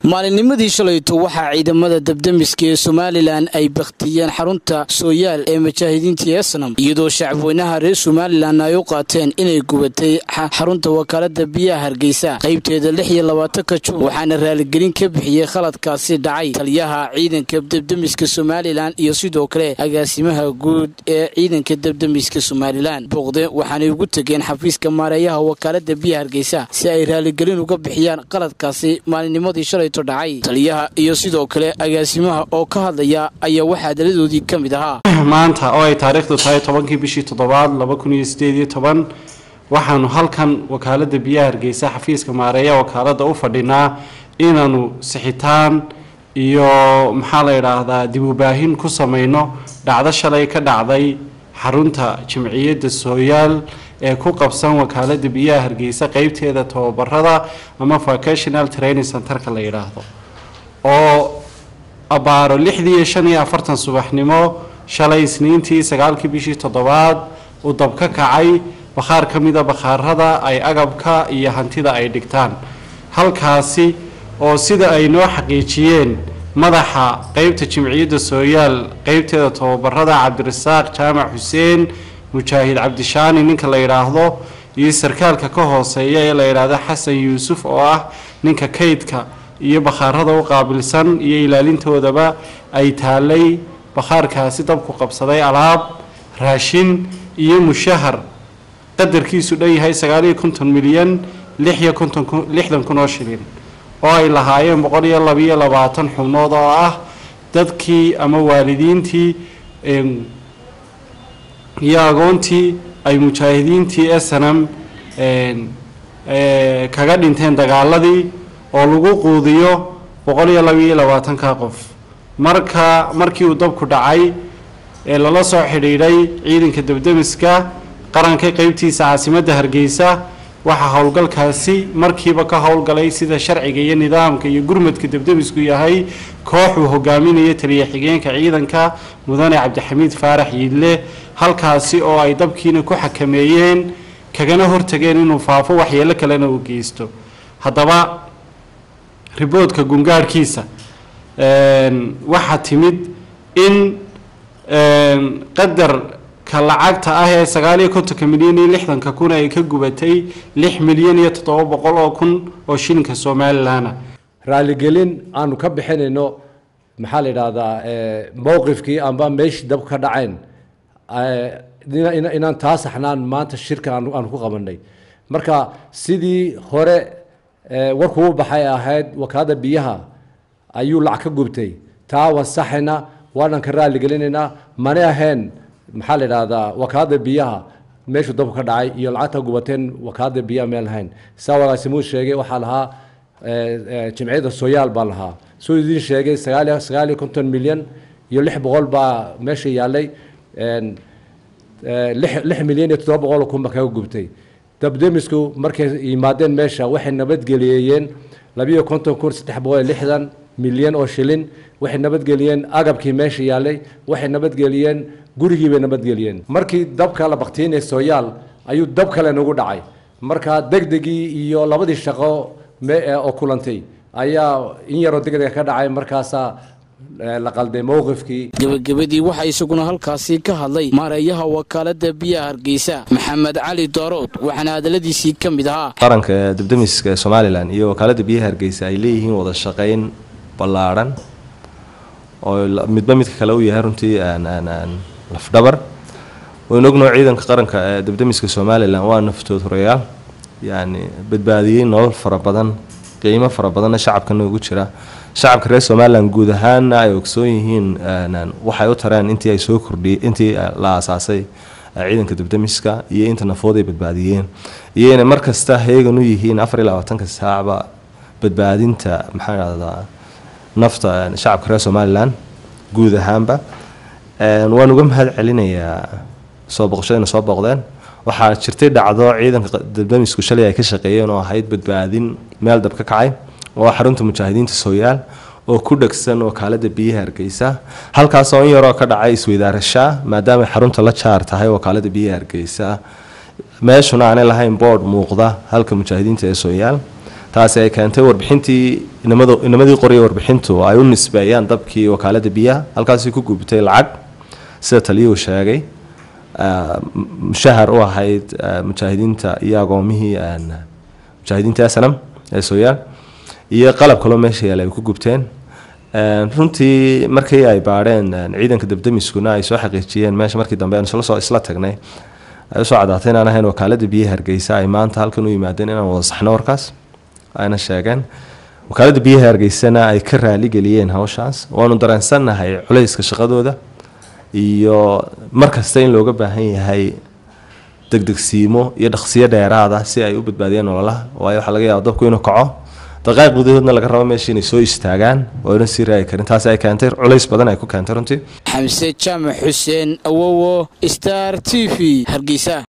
maalinnimadii shalayto waxaa ciidamada dabdemiska ee somalilan ay bakhtiyeen xarunta sooyaal ee mujaahidiintii esnam iyadoo shacabweynaha reer somalilan ay u qaateen inay gubatay xarunta wakaalada biyaha hargeysa qaybteeda lix iyo labaatanka juun waxaana raaligelin ka bixiyey khaladkaasi dhacay taliyaha ciidanka dabdemiska somalilan iyo sidoo kale agaasimaha guud ee ciidanka dabdemiska somalilan booqde waxaanay ugu tegeen xafiiska maareeyaha wakaalada biyaha hargeysa si ay raaligelin uga bixiyaan qaladkaasi maalinnimadii shalay dhacay taliyaha iyo sidoo kale agaasimaha oo ka hadlaya ayaa waxaa daladoodii ka mid ahaa maanta oo ay taariikhdu tahay tobankii bishii toddobaad laba kun iyo sideed iyo toban waxaanu halkan wakaalada biyaha hargeysa xafiiska maareeya wakaalada u fadhinaa inaanu sixitaan iyo maxaa la yidhaahdaa dib ubaahin ku samayno dhacdo shalay ka dhacday xarunta jimciyadda sooyaal ee ku qabsan wakaalada biyaha hargeysa qeybteeda tababarada ama vocational training centerka la yidhaahdo oo abbaaro lixdii iyo shan iyo afartan subaxnimo shalay isniintii sagaalkii bishii toddobaad uu dab ka kacay bakhaar ka mida bakhaarada ay agabka iyo hantida ay dhigtaan halkaasi oo sida ay noo xaqiijiyeen madaxa qeybta jimciyadda sooyaal qeybteeda tababarada cabdirasaaq jaamac xuseen mujaahid cabdishaani ninka la yidhaahdo iyo sarkaalka ka hooseeya ee la yidhaahdo xasan yuusuf oo ah ninka kaydka iyo bakhaarada u qaabilsan iyo ilaalintoodaba ay taalay bakhaarkaasi dabku qabsaday alaab raashin iyo mushahar qadarkiisu dhan yahay sagaaliyo konton milyan lixiyo konton lixdan kun oo shilin oo ay lahaayeen boqol iyo labiyo labaatan xubnood oo ah dadkii ama waalidiintii iyo agoontii ay mujaahidiintii snm kaga dhinteen dagaaladii oo lagu quudiyo boqol iyo labiiyo labaatanka qof marka markii uu dabku dhacay ee lala soo xidhiidhay ciidanka dabdemiska qaranka qeybtiisa caasimadda hargeysa waxaa howlgalkaasi markiiba ka howlgalay sida sharciga iyo nidaamka iyo gurmadka dabdemisku yahay koox uu hogaaminayo taliya xigeenka ciidanka mudane cabdixamiid faarax yiidle halkaasi oo ay dabkiina ku xakameeyeen kagana hortageen inuu faafo waxyeelo kalena uu geysto haddaba riboodka gungaadhkiisa waxaa timid in qadar ka lacagta ah ee sagaaliyo kontonka milyan iyo lixdanka kun ay ka gubatay lix milyan iyo toddoba boqol oo kun oo shilinka somalilanah raaligelin aanu ka bixinayno maxaa la yidhaahdaa mowqifkii amba meeshii dab ka dhacayn inaan taa saxnaan maanta shirka aanu ku qabanay marka sidii hore warkuu baxay ahayd wakaalada biyaha ayuu lacag ka gubtay taa waan saxayna waanan ka raaligelinaynaa mana ahayn maxaa la yidhaahdaa wakaalada biyaha meeshuu dabku ka dhacay iyo lacagta gubateen wakaalada biyaha meel lahayn saa wagaasimuud sheegay waxaa lahaa jimciyadda sooyaal baa lahaa suu idiin sheegay sagaaliyo sagaaliyo konton milyan iyo lix boqol baa meesha yaallay lix milyan iyo toddoba boqol kun baa kaga gubtay dabdemisku markay yimaadeen meesha waxay nabadgeliyeen labiyo konton kun saddex boqol iyo lixdan milyan oo shilin waxay nabadgeliyeen agabkii meesha yaallay waxay nabadgeliyeen gurigii bay nabadgeliyeen markii dabka la baktiinay sooyaal ayuu dab kale nagu dhacay marka degdegii iyo labadii shaqo oo kulantay ayaa in yaroo degdega ka dhacay markaasaa la qalday mowqifkii gebagabadii waxaa isaguna halkaasi ka hadlay maareeyaha wakaalada biyaha hargeysa maxamed cali daarood waxaana hadaladiisii ka mid ahaa qaranka dabdemiska somalilan iyo wakaalada biyaha hargeysa ay leeyihiin wada shaqayn ballaadhan oo midba midka kale u yahay runtii lafdhabar waynu ognoo ciidanka qaranka ee dabdemiska somalilan waa naftood horeyaal yani badbaadiyey nolol fara badan qiimo fara badanna shacabkana ugu jira shacabka reer somalilan guud ahaanna ay ogsoon yihiin waxay u tareen intii ay soo kordhiyey intii la aasaasay ciidanka dabdemiska iyo inta nafood ay badbaadiyeen iyo inay markasta heegan u yihiin afar iyo labaatanka saacba badbaadinta maxaa dhahdaa nafta shacabka reer somalilan guud ahaanba waan uga mahad celinayaa soo boqoshadayna soo booqdeen waxaa jirtay dhacdo ciidanka dabdemisku shalay ay ka shaqeeyeen oo ahayd badbaadin meel dab ka kacay oo xarunta mujaahidiinta sooyaal oo ku dhegsan wakaalada biyaha hargeysa halkaasoo in yaroo ka dhacay isweydaarashaa maadaamay xarunta la jaar tahay wakaalada biyaha hargeysa meeshuna aanay lahayn boodh muuqda halka mujaahidiinta ee sooyaal taasi ay keentay warbixintii inamado inamadii qoriya warbixintu ay u nisbeeyaan dabkii wakaalada biyaha halkaasi ku gubtay lacag sida taliyuhu sheegay mushahar u ahayd mujaahidiinta iyo agoomihii mujaahidiinta snam ee sooyaal iyo qalab kaloo meesha yaala ay ku gubteen runtii markii ay baadheen ciidanka dabdamiskuna ay soo xaqiijiyeen meesha markii dambe aan isla soo isla tagnay ay usoo caddaatay inaan ahayn wakaalada biyaha hargeysa ay maanta halkan u yimaadeen inaan wada saxno warkaas ayna sheegeen wakaalada biyaha hargeysana ay ka raaligeliyeen hawshaas waanu dareensannahay culayska shaqadooda iyo mar kasta in looga baahan yahay degdegsiimo iyo dhaqsiyo dheeraada si ay u badbaadiyeen nololaha waayo waxaa laga yaaba dabku inuu kaco daqaaiq gudahoodna laga rabo meesha inay soo istaagaan oo ayna sii raagi karin taasi ay keentay culays badan ay ku keentay runtii xamse jaamac xuseen awowo star t v hargeysa